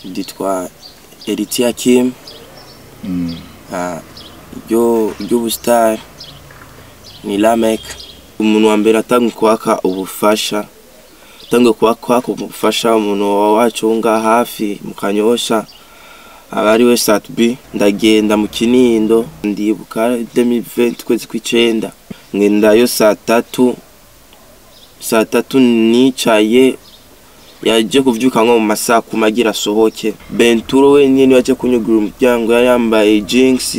ryitwa Eritia Kim Mm. Ah, ryo ry'ubusitari ni Lamek umuntu wa mbere atanga kwaka ubufasha atanga kwaka kwaka ubufasha umuntu wacu wo ngaha hafi mu kanyosha aba ari we Satbi ndagenda mu Kinindo ndibuka 2020 kwezi kw'icenda ngendayo saa tatu saa tatu nicaye yaje kuvyuka nko mu masaha kuma agira asohoke Benturo wenyene yaje kunyugura umuryango yari yambaye jinx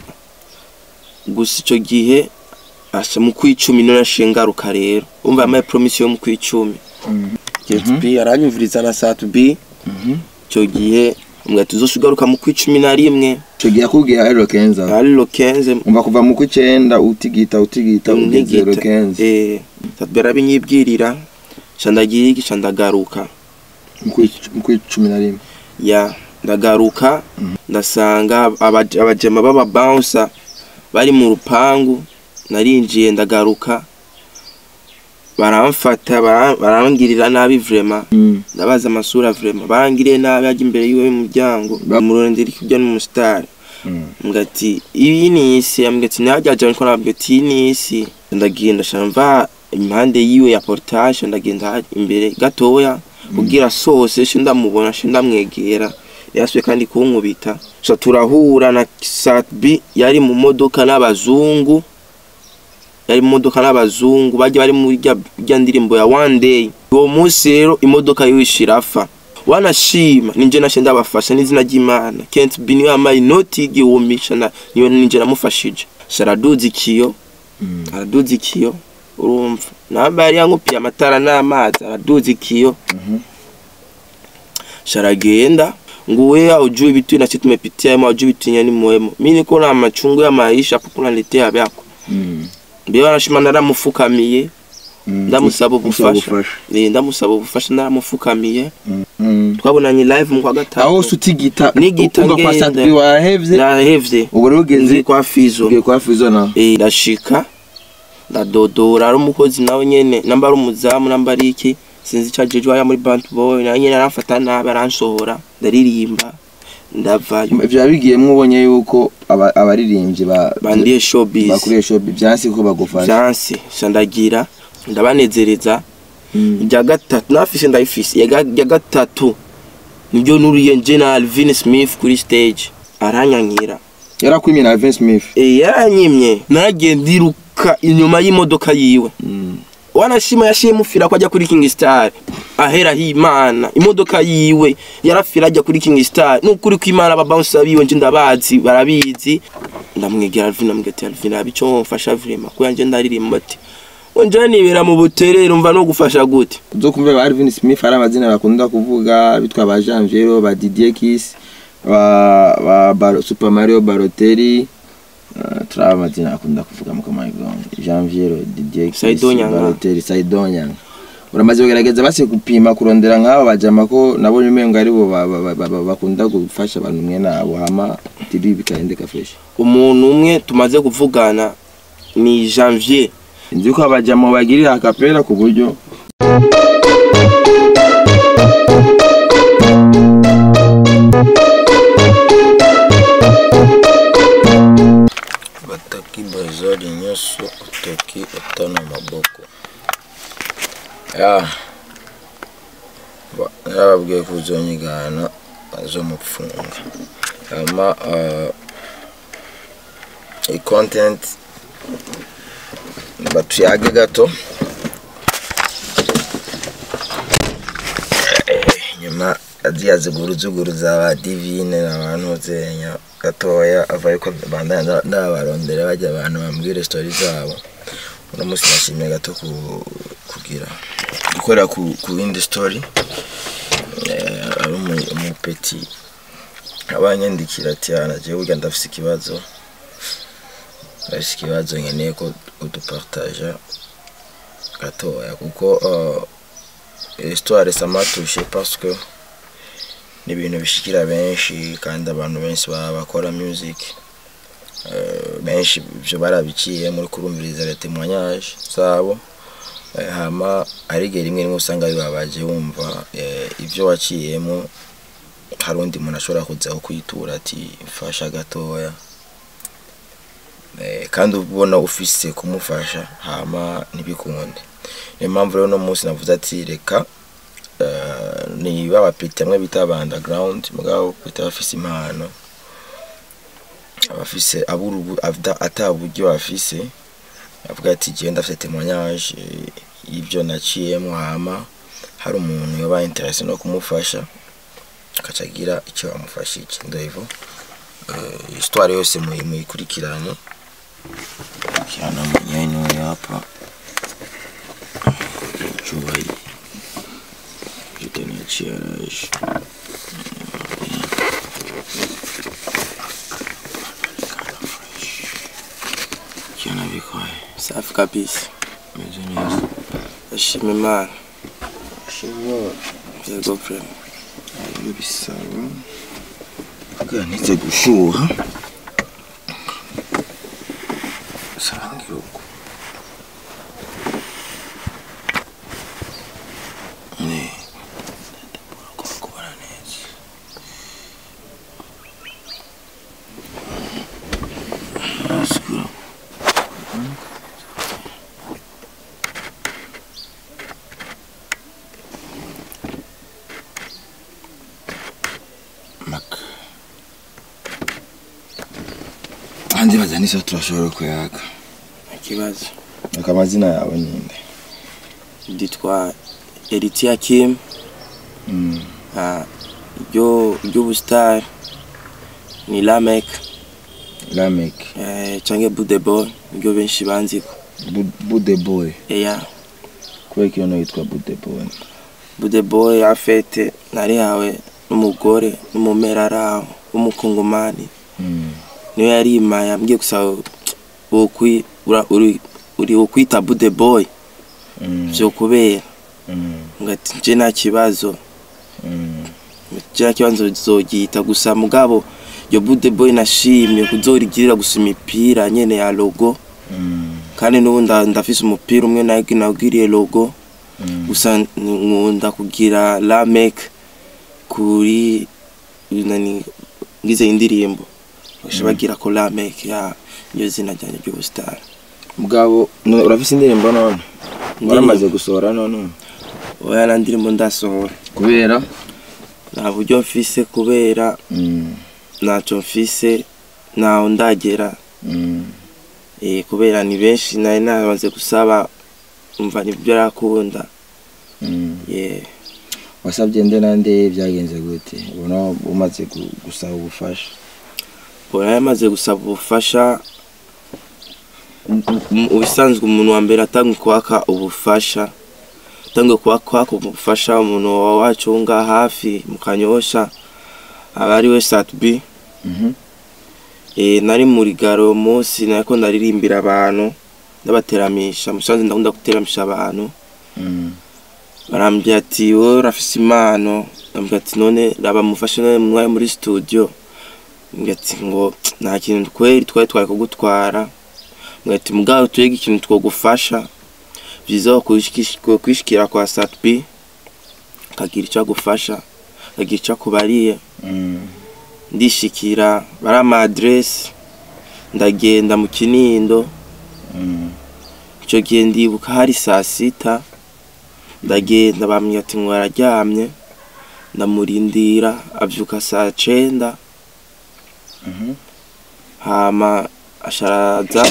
gusa ico gihe asha mu kwicumi none ashingaruka rero umva yambaye promise yo mu kwicumi Mm. JTB aranyumviriza na Satbi Mhm. ico gihe umwe tuzoshigaruka mu kwicumi na rimwe Ico gihe akubwiye ari Lokenza. ari lo 15 Umva kuva mu kw'icenda utigita utigita ugeze ntigita Lokenza. eh Satbi arabinyibwirira ca ndagira iki ca ndagaruka Mu kw'ic- mu kw'icumi na rimwe. ya ndagaruka Mhm. ndasanga abaje- abajema baba bouncer bari mu rupangu narinjiye ndagaruka baramfata bara- barangirira nabi vrema Mm. ndabaza amasura vrema barangiriye nabi ajya imbere yiwe y'umuryango Ba- murondera ikirya n'umusitari Mm. ngati iyi ni isi ambwira ati najyaje ariko nabwira ati iyi ni isi ndagenda shamva impande yiwe ya portage ndagenda ha- imbere gatoya kugira sose she ndamubona she ndamwegera yasuye kandi kunkubita so turahura na Satbi yari mu modoka n'abazungu yari mu modoka n'abazungu bajya bari muri rya rya ndirimbo ya one day uwo munsi rero imodoka yiwe ishirafa wanashima ninje nashe ndabafasha n'izina ry'Imana Kent B niwe yamaye inoti igihumbi na niyo ninje namufashije sharaduza ikiyo Mm. araduza ikiyo urumva namba yari yankupiye amatara n'amazi araduza ikiyo Mhm. sharagenda nguwe aujui vitu na sisi tumepitia ama aujui vitu yenye ni muhimu mimi niko na machungu ya maisha hapo kunaletea vyako Mm. mbio anashima naramufukamiye Mm. ndamusaba Usaba ubufasha ubufasha. eh ndammusaba ubufasha naramufukamiye Mm. Mm. twabonanye live mu kwa aho gatatu se utigita Nigita uva kwa ngenda. Sadbi wahevye nahevye ubu rero nzi ugeze kwa fizo ugiye kwa Fizo na eh ndashika ndadodora ari umukozi nawe nyene namba ari umuzamu namba ari iki sinzi icajejwe haya muri band boy nawe nyene aramfata nabi aransohora ndaririmba ndavayo ivyo yabigiyemwo ubonye yuko aba- abaririmbyi ba bandiye showbiz bakuriye showbiz byansi ko bagufasha vyanse sha ndagira ndabanezereza Mm. irya gatatu nafise ndayifise irya ga- irya gatatu niryo nuriye nje na Alvin Smith kuri stage aranyankira yarakwimye na Vince Smith Eh, yaranyimye naragiye ndiruka inyuma y'imodoka yiwe Mm. wanashima yashiye mufira ko ajya kuri King Star ahera himana imodoka yiwe yarafira ajya kuri King Star nukuri ko imana aba bouncer biwe nje ndabazi barabizi ndamwegera Alvin amubwira ati Alvin abico mfasha vrema ko yanje ndaririmba ati Onje nibera mu buterere umva no gufasha gute uzokumva ba Alvin Smith ari amazina bakunda kuvuga bitwa ba Janviero ba Didier Kiss ba ba Bar Super Mario Balotelli uh, turaba amazina akunda kuvuga mu kamayigongo Janviero Didier Kiss Saido Nyanga. Balotelli Saido Nyanga uramaze kugerageza basi gupima kurondera nk'abo bajama ko nabo nyumengo ari bo ba- ba- ba- ba- bakunda gufasha abantu mwe nabo hama tiri bikahendeka fresh umuntu umwe tumaze kuvugana ni Janvier nzi ko abajama bagirira akapera ku buryo bataki bazali nyonso otoki ata na maboko ya ba- yababwiye kuzonyigana bazomufunga hama i-content batuyage gato Eh, nyuma aziya ziguruzuguru za ba divine n'abantu zenya gatoya avaye ko bandanya ndabarondera bajya abantu bambwire story zabo uno munsi nashimye gato ku- kugira gukorera ku, ku yindi story eh, ari umu- umupeti abanyandikira ati ana jewe burya ndafise ikibazo ndafise ikibazo nkeneye ko udupartaja gatoya kuko uh, histoire ça m'a touché parce que ni ibintu bishikira benshi kandi abantu benshi baba bakora music Eh, benshi ivyo barabiciye muri kurumviriza les témoignages zabo Eh, hama ari igihe rimwe rimwe usanga bibabaje wumva eh, ivyo waciyemo hari undi muntu ashobora kuzaho kwitura ati mfasha gatoya Eh, kandi ubona ufise kumufasha hama ntibikunde niyo mpamvu rero uno munsi navuze ati reka eh, ni babapeti bamwe bita aba underground mugabo bita bafise impano abafise abura ubu- avda- ata buryo bafise avuga ati jewe ndafise témoignage eh, y'ivyo naciyemo hama hari umuntu yoba interese no kumufasha akaca agira icyo bamufashije ndoivo eh, histoire yose muyi- muyikurikirane kirana mwenyewe hapa chumba hii jitaniachia rash kiana vikoe safi kabisa meze neza ndashima imana shobora yego frame ibyo bisaba bwanitse gushuha sangira uko ne kubara neza asikura maka andi bazanisa turashobora kuyaga ikibazo aka amazina yawe ninde nditwa Eritia Kim Mm. ah, ryo ry'ubusitari ni Lamek lamek eh, canke Budeboy niryo benshi banziko Bu- bude boy eya kubera ko iyo nayo yitwa bude boy Budeboy afete narihawe n'umugore n'umumera araho w'umukongomani Mm. niyo yarimaye ambwiye gusa wokwi ura- uri uri ukwita Budeboy Mm. vyo kubera Mm. ngati nje nta kibazo Mm. kiriya kibanza zogita gusa mugabo iyo bude boy nashimye kuzorigirira gusa imipira nyene ya logo Mm. kandi n'ubu nda- ndafise umupira umwe nagi nawugiriye logo Mm. gusa nkunda kugira lamek kuri nani ngize indirimbo basha bagira ko lamek ya iyo zina ryanje ry'ubusitani mugabo no- urafise indirimbo none waramaze gusohora none oya na ndirimbo ndasohora kubera nta buryo mfise kubera Mm. ntaco mfise ntaho ndagera Mm. Eh, kubera ni benshi nari namaze gusaba umva nibyo arakunda Mm. yeah. wasabye nde nande byagenze gute ubona umaze gu- gusaba ubufasha Bona yamaze gusaba ubufasha mu- ubisanzwe umuntu wa mbere atanga kwaka ubufasha atanga kwaka ubufasha umuntu wacu wo ngaha hafi mu kanyosha aba ari we satbi Mhm. eh, nari muri garo uwo munsi nariko ndaririmbira abantu ndabateramisha musanze ndakunda guteramisha abantu Mm. barambwira ati wowe urafise impano ndambwira ati none raba mufashe none mwari muri studio mbwira ati ngo nta kintu kweri twari twari kugutwara mbwira ati mugabo turege ikintu twogufasha vyiza kwishikira kwa satbi akagira ico agufasha akagira ico akubariye Mm. ndishikira barama adresse ndagenda mu kinindo Mm. ico gihe ndibuka hari saa sita ndagenda bambwira ati ngo araryamye ndamurindira avyuka saa cenda Mhm. hama asharaza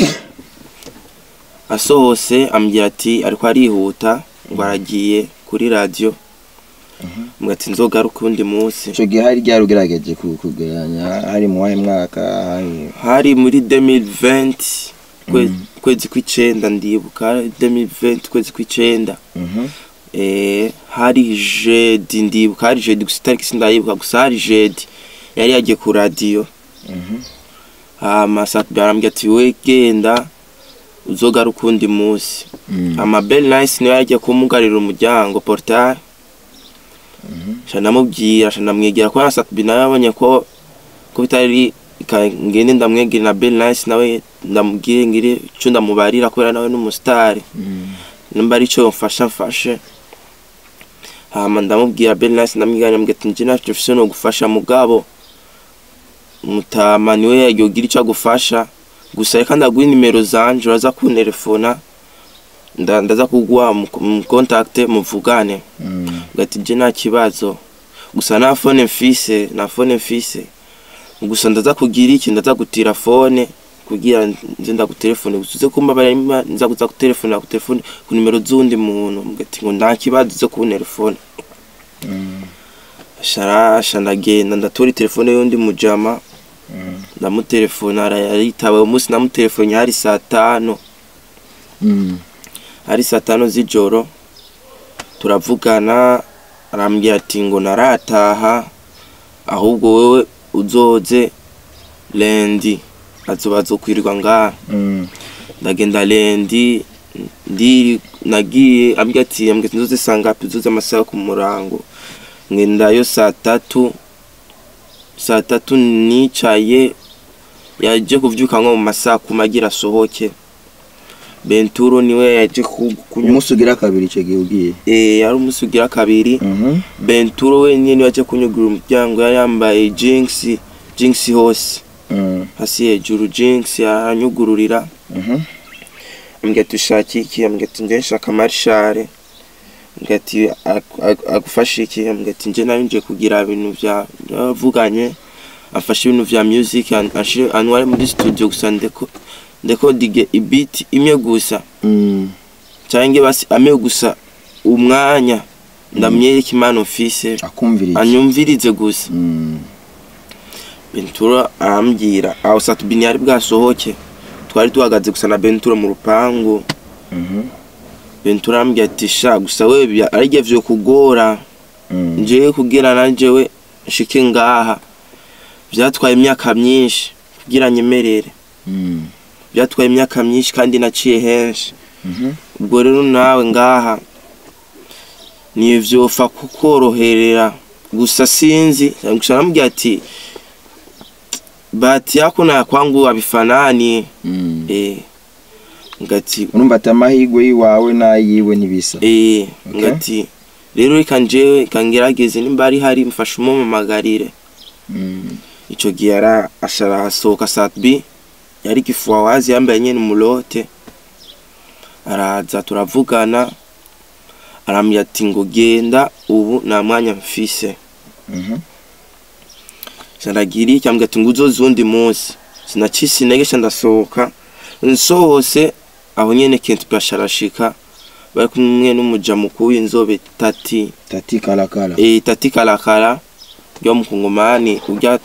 asohose ambwira ati ariko arihuta ngo aragiye kuri radio mbwira ati nzogaruka uwundi munsi ico gihe hari ryari ugerageje ku- kugereranya hari mu wahe mwaka hari hari muri 2020 kwe- Mhm. kwezi kw'icenda ndibuka hari 2020 kwezi kw'icenda Mhm. eh, hari jedi ndibuka hari jedi gusa itariki sindayibuka gusa hari jedi yari yagiye ku radiyo Mhm. hama satbi arambwira ati we genda uzogaruka uwundi munsi Mm. ama bel nice niwe yagiye kumugarira umuryango portail Mhm. sha ndamubwira sha ndamwegera ko na satbi nawe yabonye ko ko bitari ka- ngende ndamwegere na bel nice nawe ndamubwire ngire ico ndamubarira kubera nawe n'umusitari Mm. nimba ari cyo mfasha mfashe hama ndamubwira Bernice ndamwigana mbwira ati nje ntacyo mfise no gufasha mugabo mutama niwe yogira ico agufasha gusa reka ndaguha nimero zanje uraza kunterefona nda- ndaza kuguha mu mu contact muvugane Mm. ngati je nta kibazo gusa nta fone mfise nta fone mfise gusa ndaza kugira iki ndaza gutira fone kugira nze ndagutelefone gusa uze kumba bari nza kuza gutelefona ku telefone ku nimero z'undi muntu ngati ngo nta kibazo uze kunterefone Mm. sharasha ndagenda ndatora telefone y'undi mujama Mm. ndamutelefona arayitaba uwo munsi namutelefone hari saa tanu Mm. hari saa tanu z'ijoro turavugana arambwira ati ngo narataha ahubwo wewe uzoze lendi azoba azokwirirwa ngaha Mm. ndagenda lendi ndi nagiye ambwira ati ambwira ati nzoze saa ngapi uzoze amasaha ku murango ngendayo saa tatu saa tatu nicaye yaje kuvyuka nko mu masaha kuma agira asohoke benturo niwe yaje ku- kunywa umunsi ugira kabiri icyo gihe ugiye Eh, yari umunsi ugira kabiri Mhm. benturo wenyine niwe yaje kunyugura umuryango yari yambaye jinx jinx hose Mm. hasi hejuru jinx aranyugururira Mhm. ambwira ati ushaka iki ambwira ati nje nshaka marshare ambwira ati "Ag- ag- agufasha iki ambwira ati nje nari nje kugira ibintu vya bavuganye afashe ibintu vya music an- anshire anware muri studio gusa ndeko ndeko dige ibiti imwe gusa Mm. canke basi ame gusa umwanya ndamwereka impano mfise akumviriye anyumvirize gusa Mm. bentura arambwira aho satubini yari bwasohoke twari tuhagaze gusa na bentura mu rupangu Mhm. bentura arambwira ati sha gusa we bya- arije vyo kugora Mm. njewe kugira nanjewe nshike ngaha vyatwaye imyaka myinshi kugira nyemerere Mm. vyatwaye imyaka myinshi kandi naciye henshi Mhm. ubwo rero nawe ngaha nivyofa kukoroherera gusa sinzi gusa namubwira ati bahati yako na ya kwangu havifanani Mm. eh ngati urumva ati amahirwe y'iwawe n'ayiwe ntibisa eh Okay. ngati rero reka njewe kangerageze nimba ari hari mfasha umumamagarire Mm. ico gihe yara ashara asohoka satbi yari kifua wazi yambaye nyene umulote araza turavugana arambwira ati ngo genda ubu nta mwanya mfise Mhm. shandagira iki ambwira ati ngo uzoze uwundi munsi sinacise intege sha ndasohoka nsohose aho nyene kenti basharashika bari kumwe n'umuja mukuru w'inzobe tati tati karakara e tati kalakala ryo mukungumani urya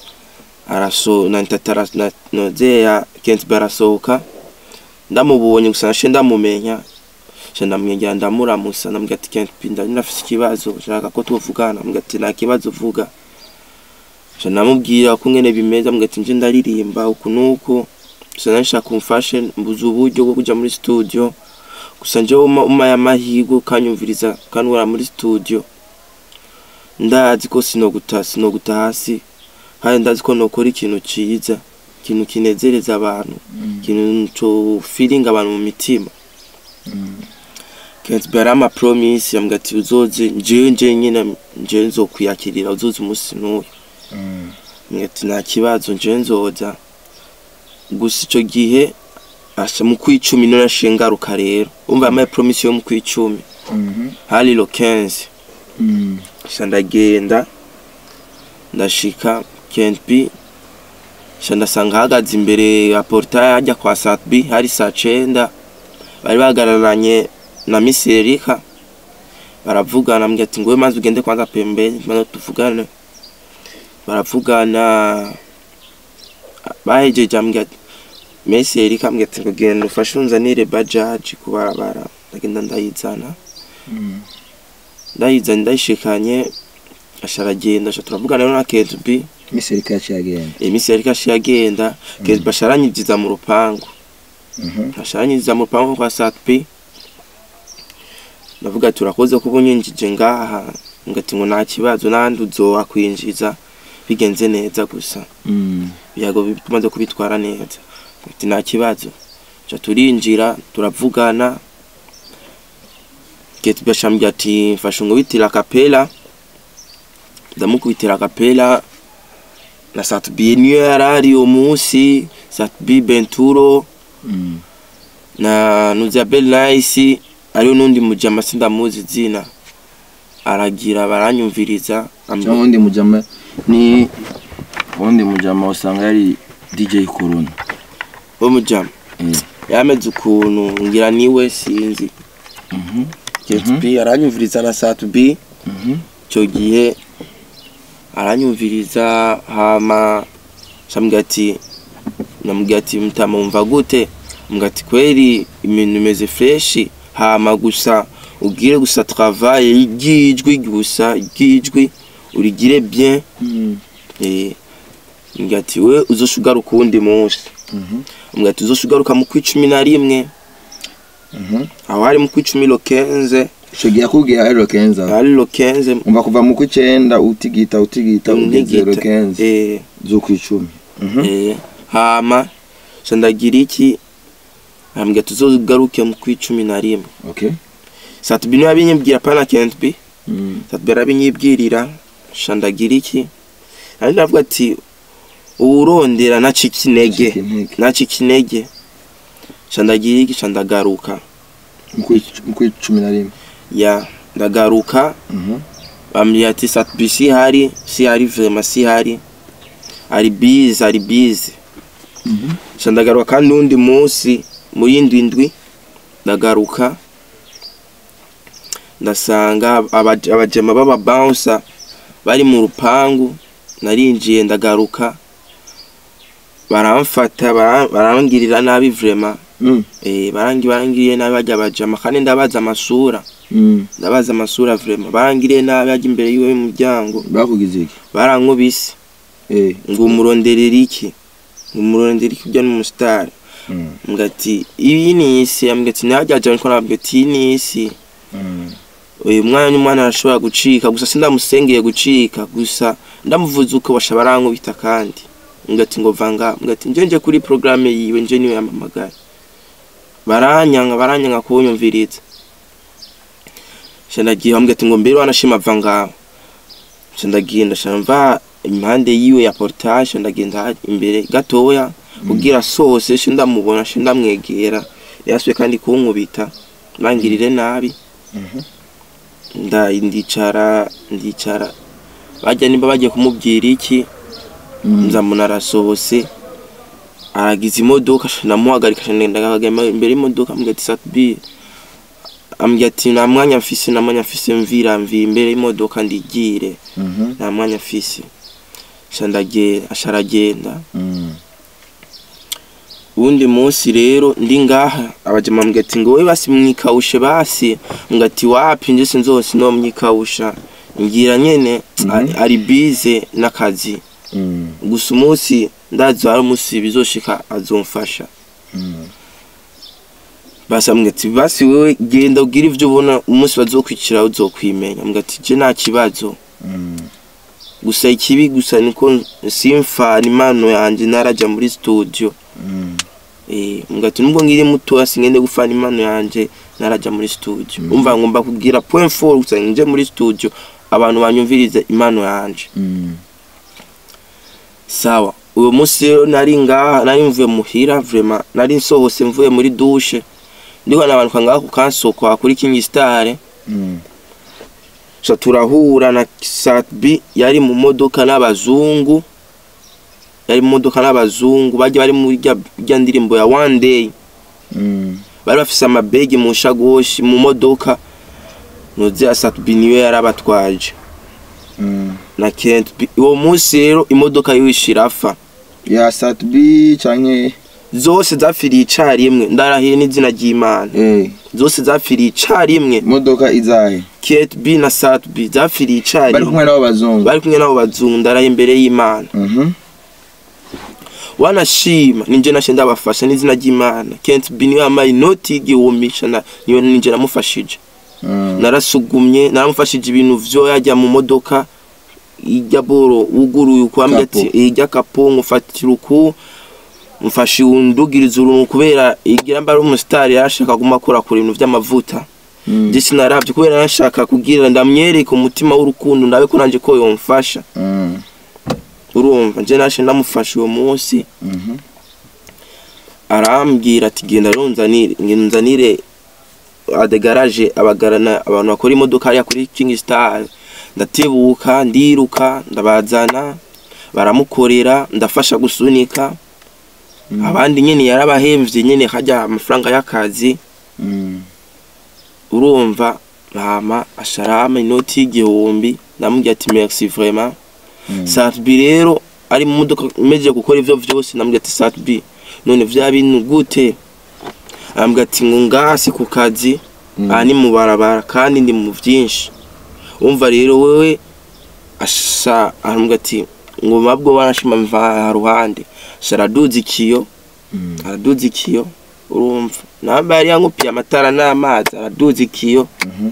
araso na tatara na nozeya kenti barasohoka ndamubonye gusa nashe ndamumenya sha ndamwegera ndamuramusa ndamubwira ati kenti pinda nafise ikibazo nshaka ko tuvugana ndamubwira ati nta kibazo vuga sha ndamubwira ko ngene bimeze ndamubwira ati nje ndaririmba uku nuku gusa nanshaka umfashe mbuze uburyo bwo kuja muri studio gusa njewe uma- umaye amahirwe ukanyumviriza kanura muri studio ndazi ko sinoguta sinoguta hasi kandi ndazi ko nokora ikintu ciza ikintu kinezereza abantu ikintu co feeling abantu mu mitima Kenzi bari ama promise yambwira ati uzoze njewe nje nyine njewe nzokwiyakirira uzoze umunsi n'uyu Mm. Mbwira ati nta kibazo njewe nzoza gusa ico gihe asha mu kwicumi niho nashiye ngaruka rero umva yamaye promise yo mu kwicumi Mhm. hari lo 15 Mm. sha ndagenda ndashika kenpi sha ndasanga ahagaze imbere ya portaye hajya kwa satbi hari saa cenda bari bahagararanye na misi erika baravugana ambwira ati ngowe maze ugende kwanza pembeni maze tuvugane baravugana bahejeje ambwira ati misi erika ambwira ati ngo genda ufashe unzanire bajaji ku barabara ndagenda ndayizana Mm. ndayizanye ndayishikanye asha aragenda asha turavugana rero na Ketbi Miss Erika yaciye agenda iminsi yariko ashiye agenda Ketbi asha aranyigiza mu rupangu Mhm. asha aranyigiza mu rupangu kwa Satbi ndavuga ati urakoze kuba unyinjije ngaha ngati ngo nta kibazo n'ahandi uzowa kwinjiza bigenze neza gusa Mm. biyago bi- tumaze kubitwara neza ati nta kibazo ca turinjira turavugana Ketbi ashambye ati mfashe nkubitira kapela ndamukubitira kapela na Satbi niyo yarari uwo munsi Satbi Benturo Mm. na Nuzabel Nice ariyo n'undi mujama sindamuzi izina aragira baranyumviriza amb- cyangwa undi mujama ni undi mujama usanga yari DJ Corona wo mujama Eh. yameze ukuntu ngira niwe sinzi Mhm. Ketbi aranyumviriza na Satbi Mhm. icyo gihe aranyumviriza hama shambwira ati namubwira ati mutama wumva gute mbwira ati kweri ibintu bimeze freshi hama gusa ugire gusa travaye ry'ijwi gusa ry'ijwi urigire bien Mm. eh mbwira ati we uzoshugaruka uwundi munsi Mhm. mbwira ati uzoshugaruka mu kw'icumi na rimwe Mhm. aho hari mu kw'icumi lo kenze Ico gihe akubwiye ari Lokenza hari lo kenze umva kuva mu kw'icenda utigita utigita ugeze ntigita Lokenza eh z'ukw'icumi Mhm. Eh, hama ca ndagira iki ambwira tuzogaruke mu kw'icumi na rimwe Okay. satubi niwe yabinyibwira pana kentbi Mm. satubi arabinyibwirira ca ndagira iki ari ndavuga ati uwurondera nacika intege Cika intege. nacika intege ca ndagira iki ca ndagaruka Mu kw'ic- mu kw'icumi na rimwe ya ndagaruka Mhm. bambwira ati satubi si hari si hari vrema si hari ari bize ari bize Mhm. ca ndagaruka kandi uwundi munsi muri indwi ndwi ndagaruka ndasanga abaje- abajema b'ababouncer bari mu rupangu narinjiye ndagaruka baramfata bara- barangirira nabi vrema Mm. eh barangi barangiriye nabi bajya abajama kandi ndabaza amasura Mm. ndabaza amasura vrema barangiriye nabi bajya imbere yiwe y'umuryango bakugize iki barankubise eh ngo umuronderera iki ngo umuronderera iki ujya n'umusitari Mm. ngati iyi ni isi ambwira ati najyaje ariko nabwira ati iyi ni isi Mm. uyu mwana n'umwana arashobora gucika gusa sindamusengeye gucika gusa ndamuvuze uko basha barankubita kandi ngati ngo vanga ngati nje nje kuri programme yiwe nje niwe yamamagara baranyanga baranyanga kunyumviriza shandagiye bambwira ati ngo mbere wanashima vanga shandagenda shamva impande yiwe ya portage ndagenda imbere gatoya kugira sose sho ndamubona sho ndamwegera yasuye kandi kunkubita bangirire nabi Mhm. nda ndicara ndicara bajya nimba bagiye kumubwira iki Mm. nzamuna arasohose aragize imodoka namuhagarika ndagahagama imbere y'imodoka ambwira ati satbi ambwira ati nta mwanya mfise nta mwanya mfise mvira mvira imbere y'imodoka ndigire Mhm. nta mwanya mfise sha ndagenda asha aragenda Mm. uwundi munsi rero ndi ngaha abajama mbwira ati ngo we basi mwikawushe basi mbwira ati wapi nje sinzose no mwikawusha ngira nyene Mhm. ari- ari bize n'akazi Mm. gusa umunsi ndazi hari umunsi bizoshika azomfasha Mm. basi ambwira ati basi wewe genda ugira ivyo ubona umunsi bazokwicira uzokwimenya mbwira ati je nta kibazo Mm. gusa ikibi gusa niko simfana impano yanje naraja muri studio Mm. Eh, mbwira ati nubwo ngiri mutoya singende gufana impano yanje naraja muri studio Mm. umva ngomba kugira point four gusa nje muri studio abantu banyumvirize impano yanje Mm. sawa uwo munsi rero nari ngaha nari mvuye muhira vraiment nari nsohose mvuye muri dushe ndiko nabanuka ngaha ku kansoko kuri King Star Mm. so turahura na Satbi yari mu modoka n'abazungu yari mu modoka n'abazungu bajya bari muri rya rya ndirimbo ya one day Mm. bari bafise amabegi mu shagoshi mu modoka nuze Satbi niwe yarabatwaje Mm. na Kent B. uwo munsi rero imodoka yiwe ishirafa ya satbi canke zose zapfiriye icarimwe ndarahiye n'izina ry'Imana eh zose zapfiriye icarimwe imodoka izahe Kate B na Sat B zapfiriye bari icarimwe kumwe n'abo bazungu bari kumwe nabo bazungu ndaraye imbere y'Imana Mhm. wanashima ninje nashe ndabafasha n'izina ry'Imana Kate B niwe yamaye inoti y'igihumbi na niyo ninje namufashije Mm. narasugumye naramufashije ibintu vyo yajya mu modoka ijya boro wuguruye ukwambye Kapo. ati ijya kapo ngufatira uku mfashi undugiriza uruntu kubera igira mbari umusitari yarashaka guma akora kure ibintu vy'amavuta Mm. je sinaravye kubera nashaka kugira ndamwereke umutima w'urukundo ndabe ko nanje ko yomfasha Mm. urumva nje nashe ndamufasha uwo munsi Mhm. arambwira ati genda runzanire nzanire adegaraje abagarana abantu bakora imodoka hariya kuri King Star ndatebuka ndiruka ndabazana baramukorera ndafasha gusunika Mm. abandi nyene yarabahemvye nyene hajya amafaranga y'akazi Mm. urumva hama asharama inoti y'igihumbi ndamubwira ati merci vraiment Mm. Satbi rero ari mu modoka imeje gukora ivyo vyose ndamubwira ati Satbi none vya bintu gute arambwira ati ngo ngasi ku kazi Mm. aha ni mu barabara kandi ndi mu vyinshi umva rero wewe asha arambwira ati ngo mabwo barashima mva ruhande sharaduza ikiyo Mm. araduza ikiyo urumva namba yari yankupiye amatara n'amazi araduza ikiyo Mhm.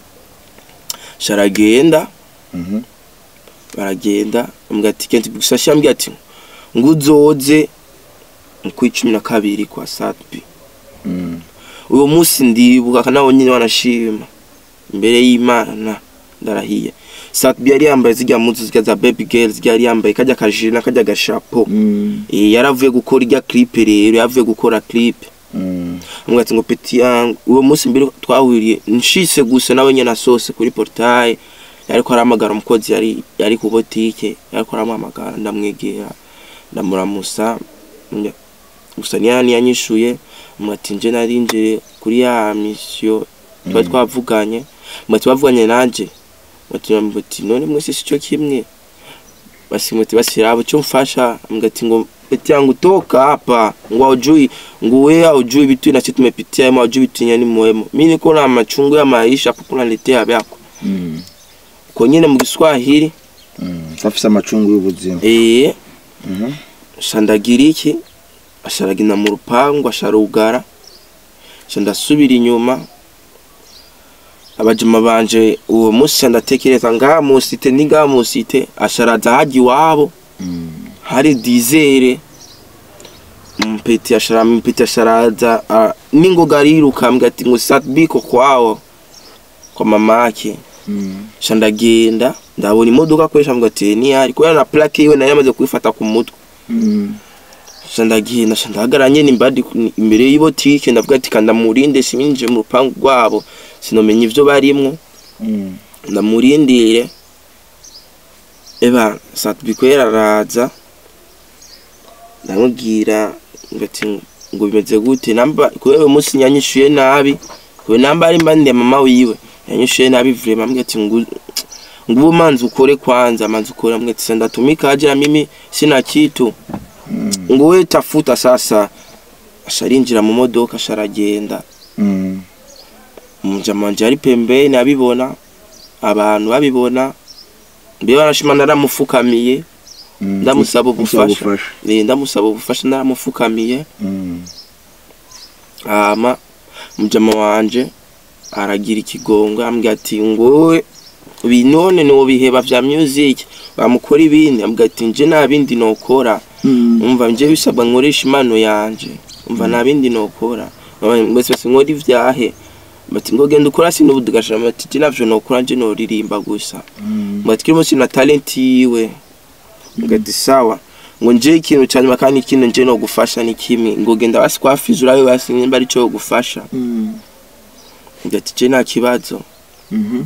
sharagenda Mhm. baragenda ambwira ati kenti gusashi ambwira ati ngo uzoze mu kwa cumi na kabiri kwa satbi Mm. uwo munsi ndibuka nawe nyine wanashima imbere y'imana ndarahiye satbi yari yambaye zirya muzu zirya za baby girl zirya yari yambaye kajya kajiri n'akajya gashapo Mm. Eh, yaravuye gukora irya clip rero yavuye gukora clip Mm. ambwira ati ngo peti yangu uwo munsi mbere twahuriye nshise gusa nawe nyene asose kuri portail yariko arahamagara umukozi yari yari ku botike yariko aramuhamagara ndamwegera ndamuramusa mbya- gusa niyani yanyishuye mbwira ati nje narinjire kuri ya mission twari twavuganye mbwira twavuganye nanje mbwira ati none mwese sico kimwe basi mwete basi abo cyo mfasha mbwira ati ngo peti yangu toka hapa ngo haujui ngo wewe haujui vitu na sisi tumepitia ama haujui vitu nyani muhimu mimi niko na machungu ya maisha hapo kunaletea vyako Mm. kwa nyine mu Kiswahili Mm. afise amacungu y'ubuzima eh Mhm. shandagira iki asharagina mu rupangu asharugara shandasubira inyuma abajima banje uwo munsi ndatekereza ngaha musite ni ngaha musite asharaza haji iwabo Mm. hari dizere mpeti ashara mpeti asharaza uh, ningoga ariruka ambwira ati ngo satbiko kwawo kwa mamake Mm. shandagenda ndabona imodoka akoresha mbwa ati ni yari kubera na plaque yiwe nari yamaze kuyifata ku mutwe Mm. shandagenda shandahagaranye nimbadi imbere y'ibotike ndavuga ati kanda murinde siminje mu rupangu rwabo sinomenya ivyo barimwo Mm. ndamurindire eba satbiko yararaza ndamubwira ngati ngo bimeze gute namba kubera uyu munsi yanyishuye nabi kubera namba ari mbande mama wiwe yanyishuye nabi vraiment ambwira ati ngo ngubu manzi ukore kwanza manzi ukore ambwira ati ndatumika aje mimi sina kitu Mm. ngo we tafuta sasa asharinjira mu modoka asharagenda Mm. umujama wanje ari pembeni abibona abantu babibona mbe barashima naramufukamiye Mm. ndamusaba Usaba ubufasha Eh, ndamusaba ubufasha naramufukamiye Mm. hama mujama wanje aragira ikigongo ambwira ati ngowe ibi none nobiheba vya music bamukora ibindi ambwira ati nje nta bindi nokora Mm. umva nje bisabwa nkoresha impano yanje umva nta bindi nokora mbese basi nkora ivyahe bati ngo genda ukora sinubu tugashira bati je navyo nokora nje noririmba gusa Mm. bati kirimo sina talent yiwe ngati sawa ngo nje ikintu cyanyuma kandi ikintu nje no gufasha ni kimwe ngo genda basi kwa fizura we basi nimba ari cyo gufasha Mm. ngati je nta kibazo Mhm.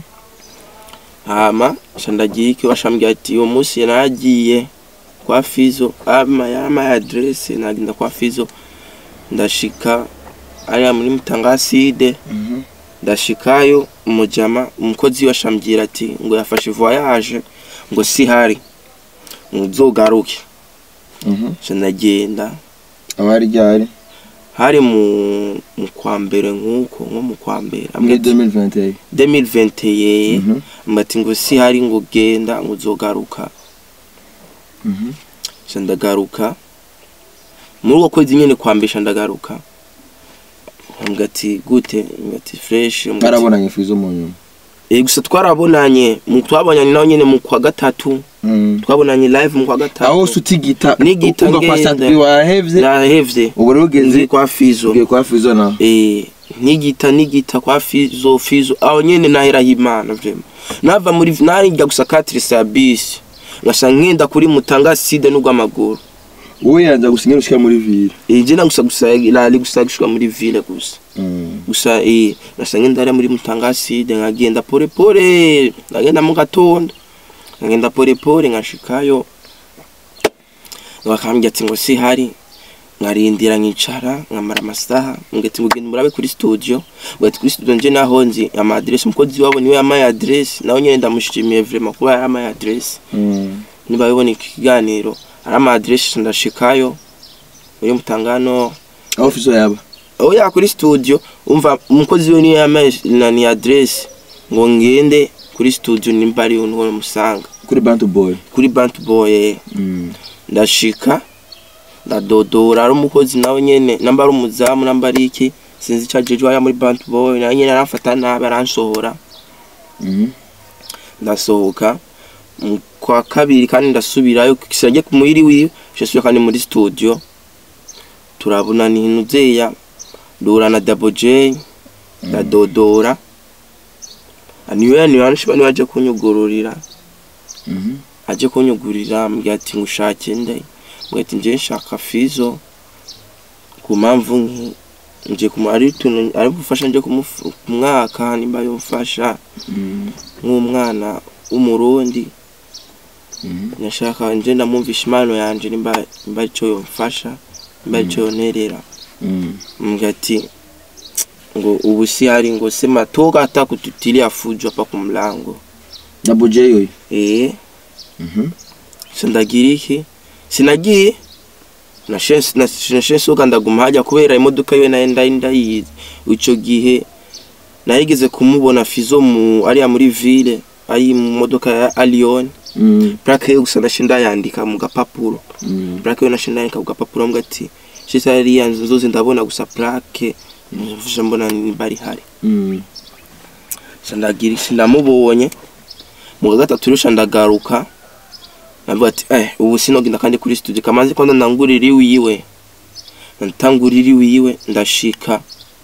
hama shandagiye iki washambye ati uwo munsi yaragiye kwa fizo ama yama adresse nagenda kwa fizo ndashika ariya muri mutangaside Mhm. ndashikayo umujama umukozi washambwira ati ngo yafashe voyage ngo si hari ngo uzogaruke Mhm. shanagenda abari ryari hari mu mu kwa mbere nk'uko nko mu kwa mbere muri 2021 2021 Mhm. mbati ngo si hari ngo genda ngo uzogaruka Mhm. sha ndagaruka muri uko kwezi nyene kwambisha ndagaruka ambwira ati gute ambwira ati fresh ambwira ati- barabonanye fizo mu nyuma Eh, gusa twarabonanye mu twabonanye nawe nyene mu kwa gatatu Mm. twabonanye live mu kwa gatatu aho sutigita Nigita uva kwa ngenda. Sadbi wahevye nahevye ubu rero nzi ugeze kwa fizo ugiye kwa fizo na eh nigita nigita kwa fizo fizo aho nyene naheraho imana vrema nava muri narijya gusa katirisa ya bisi ngasa ngenda kuri mutanga side n'urw'amaguru wowe yanza gusinya ushika muri ville ije na gusa gusa lali gusa gushika muri ville gusa gusa eh ngasa ngenda ari muri mutanga side nkagenda pole pole ngagenda mu gatondo ngagenda pole pole nkashikayo bakambwira ati ngo si hari nkarindira nkicara nkamara amasaha ngati ngo genda murabe kuri studio ngati kuri studio nje naho nzi ama address umukozi wabo niwe yamaye address nawe nyene ndamushimiye vraiment kuba yamaye address niba bibona ikiganiro ari ama address ndashikayo muri mutangano aho fizo yaba oya kuri studio umva umukozi we niwe yamaye na ni address ngo ngende kuri studio nimba ari uno musanga kuri bantu boy kuri Bantu Boy ndashika ndadodora ari umukozi nawe nyene namba ari umuzamu namba ari iki sinzi icyo ajeje waya muri Bantu Boy nawe nyene aramfata nabi aransohora ndasohoka mu kwa kabiri kandi ndasubirayo kisajye ku muhiri wiwe shesubira kandi muri studio turabona ni nuzeya dura na Double J ndadodora aniwe ni bantu bani baje kunyugururira aje kunyugurira ambwira ati ngushake nde mbwira ati nje nshaka fizo ku mpamvu nki nje kumu ari tuntu ari gufasha nje kumwaka nimba yomfasha nk'umwana w'umurundi nashaka nje ndamwumvisha impano yanje nimba nimba ico yomfasha nimba ico yonerera mbwira ati ngo ubu si hari ngo sema toka hata kututilia fujo hapa kumlango double j yoyo eh sindagira iki sinagiye nashense soka ndaguma hajya kubera imodoka yiwe nayo ndari ndayizi ico gihe narigeze kumubona fizo mu ariya muri ville ari mu modoka ya Allion plaque yo gusa nashe ndayandika mu gapapuro plaque yo nashe ndayandika mu gapapuro mbwa ati shisa ariya nzozi ndabona gusa plaque mvuje mbona ni bari hari sandagira sindamubonye mu wa gatatu rusha ndagaruka navuga ati eh ubu sinogenda kandi kuri studio kamaze kwanda ndangurira iwiwe ntangurira iwiwe ndashika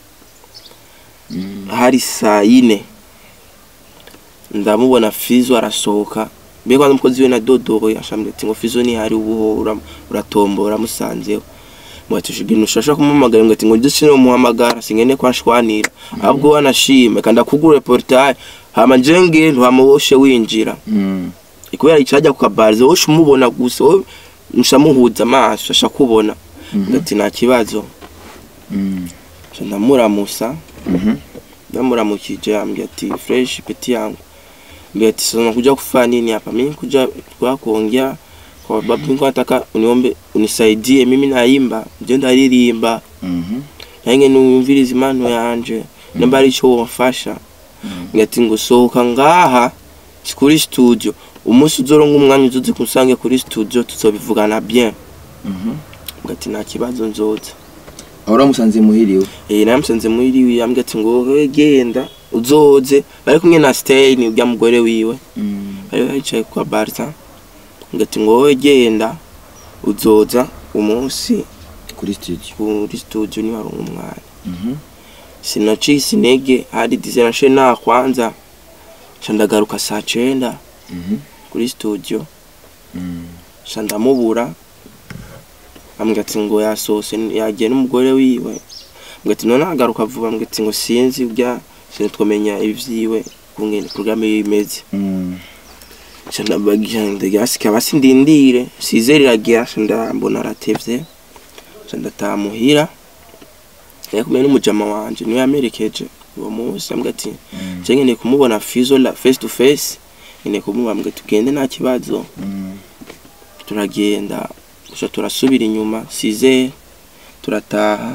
hari saa yine ndamubona fizo arasohoka mbega kwanza umukozi we na dodo yashambye ati ngo fizo ni hari ubuhora uratombora musanzeho mwati shigino shasha kumumagara ngati ngo ndetse no muhamagara singene kwashwanira ahubwo wanashime kandi akugura reportage hama njenge ntuhamuboshe winjira kubera icajya ku kabarizo wowe umubona gusa wowe nshamuhuza amaso asha kubona ngati nta kibazo nca ndamuramusa ndamuramukije ambwira ati fresh peti yangu mbwira ati sasa kuja kufanya nini hapa mimi kuja kwa kuongea kwa sababu niko nataka uniombe unisaidie mimi naimba nje ndaririmba nange numviriza impano yanje nimba ari ico womfasha ngati ngo sohoka ngaha kuri studio umunsi uzoronka umwanya uzoze kunsange kuri studio tuzobivugana bien ngati nta kibazo nzoza aho uramusanze muhiriwe eh namusanze muri wiwe ambwira ati ngo wowe genda uzoze bari kumwe na stay ni urya mugore wiwe bari bicaye kwa barza ngati ngo wowe genda uzoza umunsi kuri studio kuri studio ni waronka umwanya sinacisi intege hadi dizenashe nta kwanza nca ndagaruka saa cenda kuri studio nca ndamubura ambwira ati ngo yasohose yagiye n'umugore wiwe ambwira ati none agaruka vuba ambwira ati ngo sinzi urya sinitwamenya ivyiwe kungene programme yiwe imeze nca ndabagira ndagasika basi ndindire size riragira nca ndambona aratevye nca ndataha muhira yari kumwe n'umujama wanje niwe yamerekeje uwo munsi ambwira ati nje nkeneye kumubona fizo la face to face nkeneye kumubona ambwira tugende nta kibazo turagenda gusa turasubira inyuma size turataha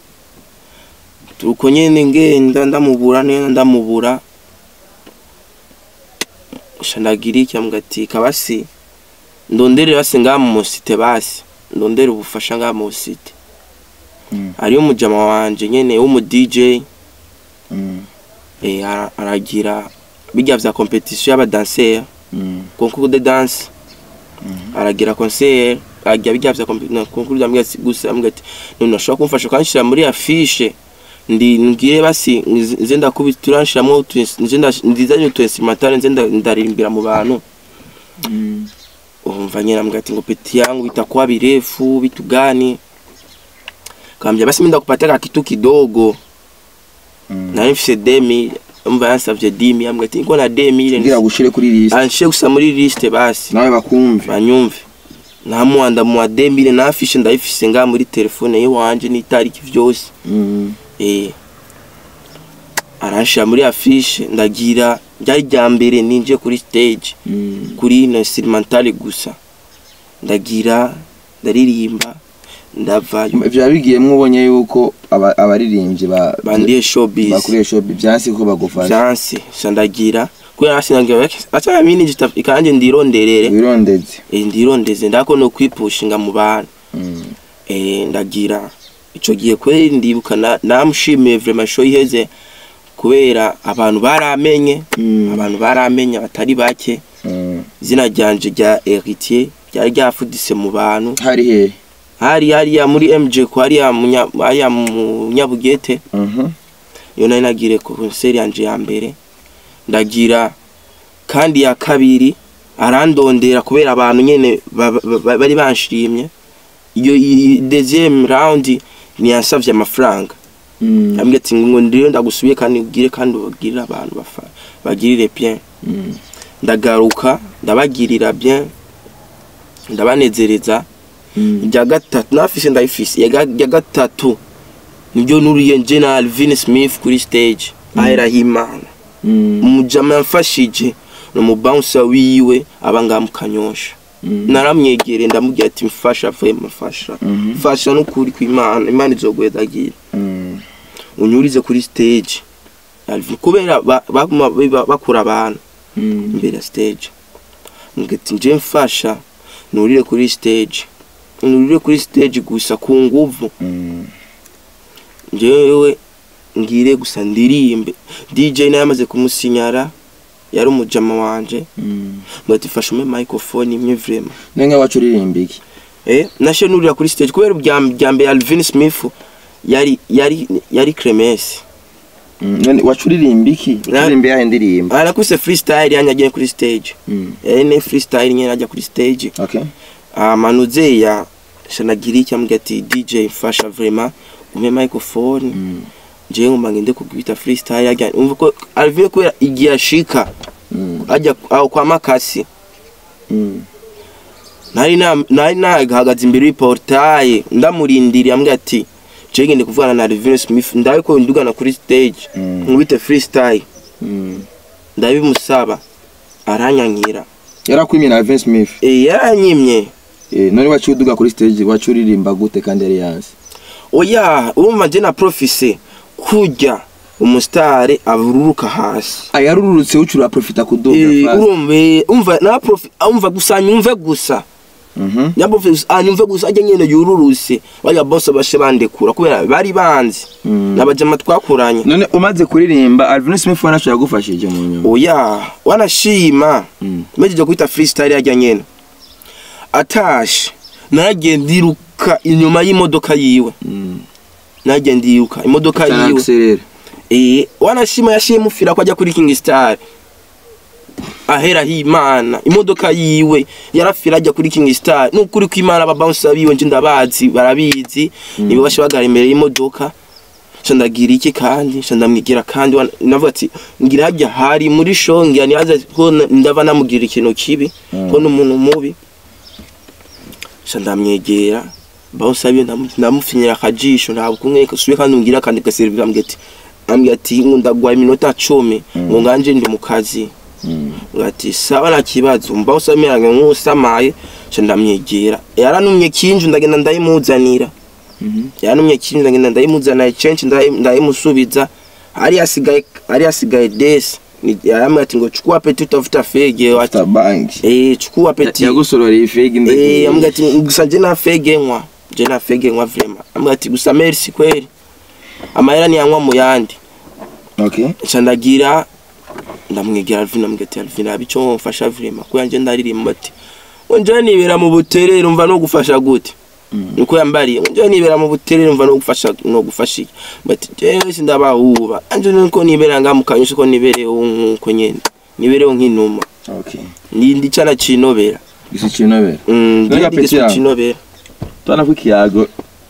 tuko nyene ngenda ndamubura neza ndamubura gusa ndagira iki ambwira ati kabasi ndondere basi ngaha mu musite basi ndondere ubufasha ngaha mu site hariyo umujama wanje nyene w'umu DJ eh ara- aragira bijya vya competition y'abadanseur concours de danse aragira concert aragira bijya vya competition concours de gusa ambwira ati none ushobora kumfasha ukanshira muri affiche ndi ngire basi nzi- nze ndakubita turanshiramo ndizanye utu instrumental nze nda- ndaririmbira mu bantu umva nyina mbwa ati ngo peti yangu itakuwa birefu vitu gani kambia basi mimi ndakupataka kitu kidogo nari mfise demi umva yansavye dimi ambwa ati ngo na demi ile ngira gushire kuri list anshe gusa muri liste basi nawe bakumve banyumve namuhanda mu wa demi ile nafishe ndayifise nga muri telefone yiwanje n'itariki vyose Mm. eh arashira muri afishe ndagira ryari rya mbere ninje kuri stage Mm. kuri ino instrumental gusa ndagira ndaririmba ndavayo vyaba bigiyemwo ubonye yuko aba- abaririmbyi ba- bandiye showbiz bakuriye shobi vyansi ko bagufasha vyanse sha ndagira kubera nasinangira acha mini jita ikanje ndironderere wirondeze eh ndirondeze ndako no kwipushinga mu bantu Mm. eh ndagira ico gihe kweri ndibuka na- namushimiye vraiment show iheze kubera abantu baramenye Mm. abantu baramenye batari bake Mm. izina ryanje rya Héritier ryari ryafudise mu bantu hari hehe hari hariya muri MJ ko hariya munya- hariya mu Nyabugete Mhm. iyo nari nagire konseri yanje ya mbere ndagira kandi ya kabiri arandondera kubera abantu nyene ba- ba- ba- bari banshimye iyo iyi deuxième round niyansavye amafaranga Mm. ambwira ati ngo ndiyo ndagusubiye kandi ugire kandi ubagirire abantu bafa- bagirire bien Mm. ndagaruka ndabagirira bien ndabanezereza Mm. irya gatatu nafise ndayifise irya ga- irya gatatu niryo nuriye nje na Alvin Smith kuri stage aheraho imana Mm. umujama yamfashije ni umubouncer wiwe aba ngaha mu kanyosha Mm. naramwegereye ndamubwira ati mfasha vuye mufasha Mhm. mfasha n'ukuri kw'imana imana izoguhedagira Mm. unyurize kuri stage Alvin kubera ba- baguma biba- bakura abantu Mm. imbere ya stage mbwira ati nje mfasha nurire kuri stage nurire kuri stage gusa ku nguvu Mm. njyewe ngire gusa ndirimbe DJ nawe yamaze kumusinyara yari umujama wanje Mm. ngo ati fasha ume microphone imwe vrema nenga wacu uririmba iki eh nashe nurira kuri stage kubera ubya bya mbere Alvin Smith yari yari yari Clemence Mm. none wacu uririmba iki uririmba yahe ndirimba arakuse freestyle yanyagiye kuri stage Mm. eh ne freestyle nyene ajya kuri stage okay amanuze ya shanagira iki ambwira ati DJ mfasha vrema ume microphone Mm. jewe ngomba ngende kugwita freestyle ajya umva ko Alvin kubera igihe ashika Mm. ajya aho kwa makasi Mm. nari na- nari nahagaze imbere y'iportaye ndamurindiriye ambwira ati jewe ngende kuvugana na Alvin Smith ndabe ko ndugana kuri stage Mm. nkubite freestyle Mm. ndabimusaba aranyankira yarakwimye na Vince Smith eh yaranyimye eh none wacu uduga kuri stage wacu uririmba gute kandi yari yansi oya urumva je na profise kurya umusitari abururuka hasi ayarurutse ucura profita kuduga Eh, fast. urumva eh, umva na profi umva gusa nyumve gusa Mhm. nyambo anyumve gusa ajya nyene yururuse baya bose bashe bandekura kubera bari banzi Mm. nabajama twakuranye none umaze kuririmba Alvin Smith wanacu yagufashije mu nyuma oya wanashima Mm. mejeje kwita freestyle yajya nyene atashe naragiye ndiruka inyuma y'imodoka yiwe Mm. naragiye ndiruka imodoka Sana yiwe accelerate. eh wanashima yashiye mufira ko ajya kuri King Star ahera himana imodoka yiwe yarafira ajya kuri King Star nukuri ko imana ababouncer biwe nje ndabazi barabizi nibo bashe bagara imbere y'imodoka sha ndagira iki kandi sha ndamwigira kandi wana- navuga ati ngira hajya hari muri shongi yani aza ko na- ndava namugira ikintu kibi Mm. ko n'umuntu mubi sha ndamwegera bouncer biwe ndamu- ndamufinyira akajisho ntabwo kumwe subiye kandi ngira kandi gaservira ambwira ati ambwira ati ndagwa iminota 10 ngo nganje ndi mu kazi Mm. ngati sawa na kibazo mba usamiranga nk'usamaye sha ndamwegera yaranumye kinju ndagenda ndayimuzanira Mhm. yaranumye kinju ndagenda ndayimuzanira censhi ndayi- ndayimusubiza ari asigaye ari asigaye desi Ni- yaramwe ati ngo chukua peti utafuta fege wati After bank. eh chukua peti yagusororeye ifegi eh ndagiye. ambwa ati gusa je na fege nkwa je na fege nkwa vrema ambwa ati gusa merci kweli amahera ni yankwa mu yandi Okay. nca ndagira ndamwegera Alvin amubwira ati Alvin abico womfasha vrema ko yanje ndaririmba ati ngo nje nibera mu buterere umva no gufasha gute niko yambariye nje nibera mu buterere mva no gufasha no gufasha iki bati jewe sindabahuba anje nuko nibera nga mukanyusha ko nibereho nkuko nyene nibereho nk'inuma okay ndi ndi cana cinobera gisi kinobera mm Mbega ndi peti giso yawe? cinobera tubona ko ikiyago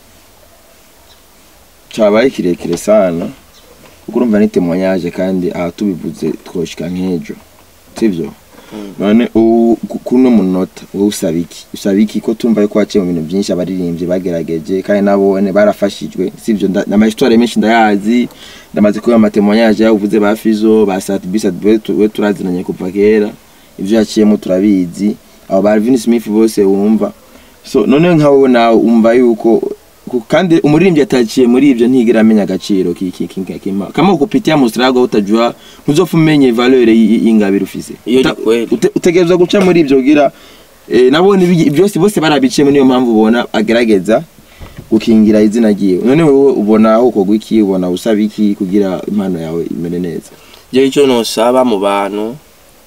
cabaye kirekire sana kuko urumva ni témoignage kandi aha tubivuze twoshika nk'ejo sivyo none ubu ku- kuno munota wowe usaba iki usaba iki ko tumva yuko waciye mu bintu byinshi abaririmbyi bagerageje kandi nabone barafashijwe sivyo nda- n'amahistwari menshi ndayazi ndamaze kubona amatémoignage yawe uvuze ba Fizo ba Satbisa we turazinanye kuva kera ivyo yaciyemo turabizi abo ba Alvin Smith bose wumva so none nka wowe nawe umva yuko ku- kandi umuririmbyi ataciye muri ivyo ntigera amenya agaciro kiki kima kama kupitia mustrago utajua ntuzofa umenye valeur y- y'ingabire ufise Iyo ni Uta- kweli. ute- utegerezwa guca muri ivyo gira eh, nabone ibi- byose bose barabiciye niyo mpamvu ubona agerageza gukingira izina ryiwe none wowe ubona aho ukogwa iki ubona usaba iki kugira impano yawe imere neza je ico nosaba mu bantu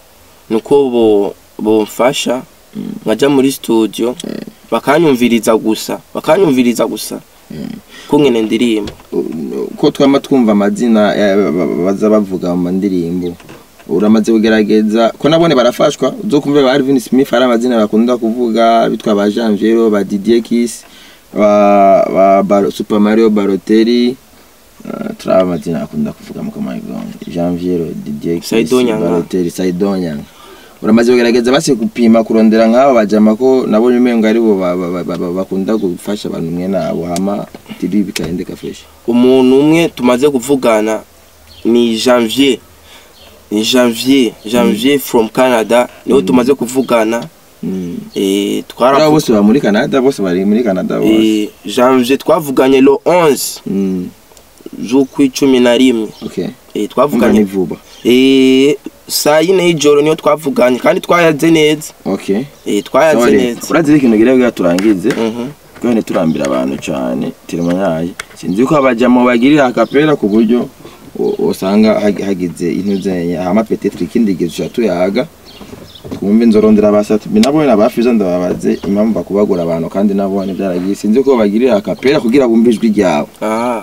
nuko bo bomfasha nkaja muri studio bakanyumviriza gusa bakanyumviriza gusa kungene ndirimba U- ko twama twumva amazina eh, ba- ba- baza bavuga mu ndirimbo uramaze kugerageza ko nabone barafashwa uzokumva ba Alvin Smith ari amazina bakunda kuvuga bitwa ba Janviero ba Didier Kiss ba, ba, ba Super Mario Balotelli uh, turaba amazina akunda kuvuga mu kamayigongo Janviero Didier Kiss Saido Nyanga. Balotelli Saido Nyanga uramaze kugerageza basi gupima kurondera nk'abo bajama ko nabonye umengo ari bo ba- ba- ba- ba- bakunda gufasha abantu mwe nabo hama tiri bikaendeka fresh umuntu umwe tumaze kuvugana ni janvier ni janvier janvier from canada niwe tumaze kuvugana Mm. eh, Aba twaravu- bose bari muri Canada bose bari muri Canada bose. eh, janvier twavuganye lo 11 Mm. z'ukwicumi na rimwe Okay. eh, Umva ni twavuganye vuba. eh, saa yine y'ijoro niyo twavuganye kandi twayaze neza Okay. eh, twayaze Sawa neza Urazi ikintu gira bwa turangize. Mhm. Kandi turambira abantu cyane. Tirimanyaye. Sinzi ko abajamo bagirira akapera ku buryo u- usanga hag- hagize intuze hama peut-être ikindi gihe tuyaga. Twumve nzorondera abasatu nabo nabafizo ndababaze impamvu bakubagura abantu kandi nabone byaragiye sinzi ko bagirira akapera kugira bumve ijwi ryawe. Ah.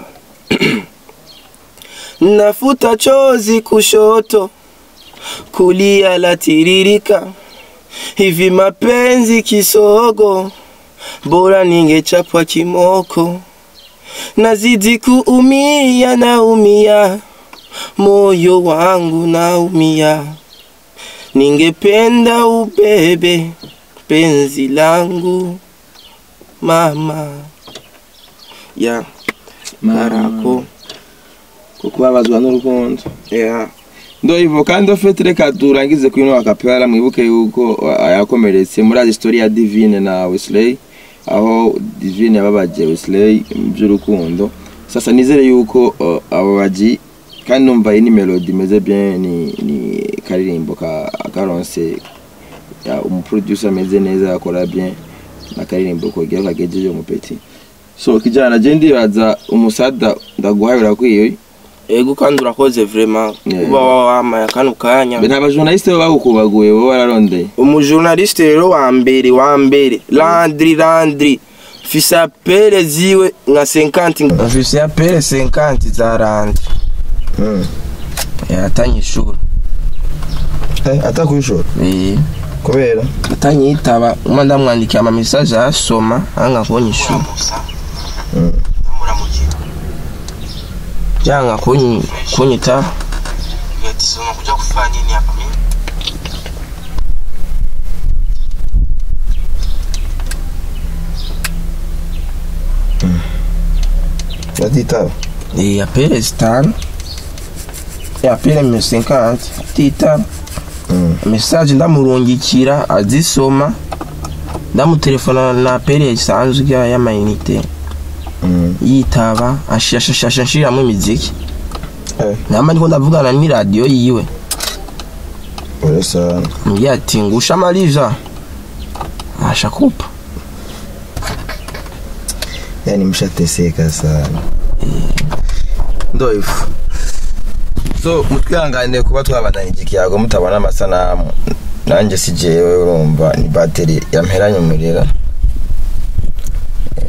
Nafuta chozi kushoto, kulia latiririka, hivi mapenzi kisogo, bora ningechapwa kimoko. Nazidi kuumia, naumia, moyo wangu naumia, ningependa ubebe penzi langu mama ya marako Kuko babazwa n'urukundo. ya ndo hivyo kandi ofete reka turangize kuri ino akapera mwibuke yuko uh, yakomeretse muri azi story ya Divine na Wesley aho Divine yababaje Wesley mu by'urukundo sasa nizere yuko uh, abo baji kandi numva iyi ni melody imeze bien ni, ni karirimbo ka karonse ya umuproducer ameze neza akora bien na karirimbo kogera kagejeje umupeti so kijana je ndibaza umusada ndaguhaye urakwiye ego kandi urakoze vraiment Yeah. kuba wamaye kano kanya nta bajournaliste bo bagukubaguye bo bararondeye umujournaliste rero wa mbere wa mbere landri landri mfise apele ziwe nka 50 mfise apele 50 za landri Mm. atanye ishuri Eh, ata kwishora eh kubera atanye yitaba umwe ndamwandikiye ama message asoma anga konye ishuri janga konyi kunyita kuja kufanya nini hapa mimi natitaba Eh, apele zitanu Eh, apele mille cinquante titanu Mm. message ndamurungikira azisoma ndamutelefona na apele isanzwe ya- y'amayinite Mm. yitaba ashashasha nshiriramo imiziki Eh. namba ndiko ndavugana n'iradiyo yiwe ure sana mbwira ati ngusha amaliza ashakupa yani mshateseka sana ndo ifu so mutwihanganire kuba twabandanya ikiyago mutabona amasanamu nanjye si jewe urumva ni bateri yamperanye umuriro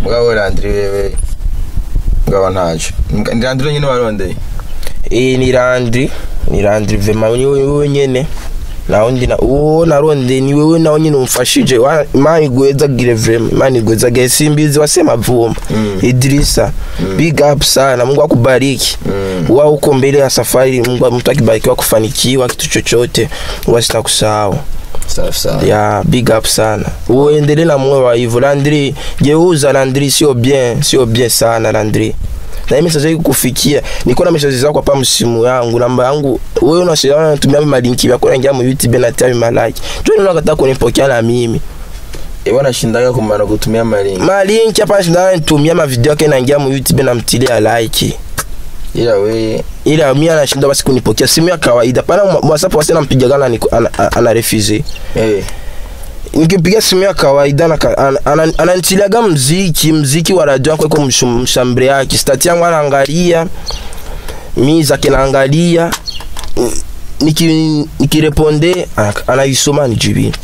mugabo Landry wewe mugabo ntaco ni Landry nyine warondeye Eh ni Landry ni Landry vema ni wewe nyene na undi na uwo naronde ni wewe nawe nyine umfashije Wa- imana igweza gire vrema imana igweza gire simbizi wasema vumba Mm. Idrisa big up sana Mungu akubariki Mm. wa uko mbele ya safari Mungu mtu akibarikiwa kufanikiwa kitu chochote huwa sitakusahau safi safi ya big up sana uendelee na moyo wa hivyo Landry geuza Landry sio bien sio bien sana Landry na hii message hii kufikia niko na message zako hapa msimu yangu namba yangu wewe unashirikiana unatumia malinki yako naingia mu YouTube na tia malike tu ndio unataka kunipokea na mimi Ewa nashindaga kumana kutumia malingi malinki hapa shindana nitumia ma video yake naingia mu YouTube na mtilia like ila we ila mimi anashinda basi kunipokea simu ya kawaida pana WhatsApp wasi nampigaga na niko- ana, ana, ana refuse eh nikimpigia simu ya kawaida ananitiliaga ana, ana, ananitiliaga mziki mziki wa radio yako iko mshu- mshambre yake stati yangu anaangalia mi zake naangalia Mm, niki nikireponde ana- anaisoma nijibi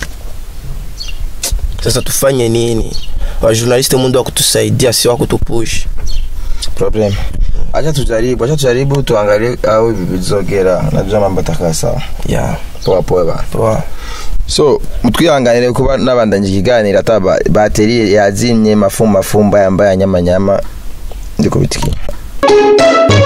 sasa tufanye nini wajournaliste mundu wa kutusaidia si wa kutupush problem acha tujaribu acha tujaribu tuangalie au bizogera najua mambo atakaa sawa ya poa poa ba poa so mutwihanganire kuba nabandanye ikiganiro ata ba- bateri yazimye mafumba mafumba yambaye anyamanyama ndiko bitikiye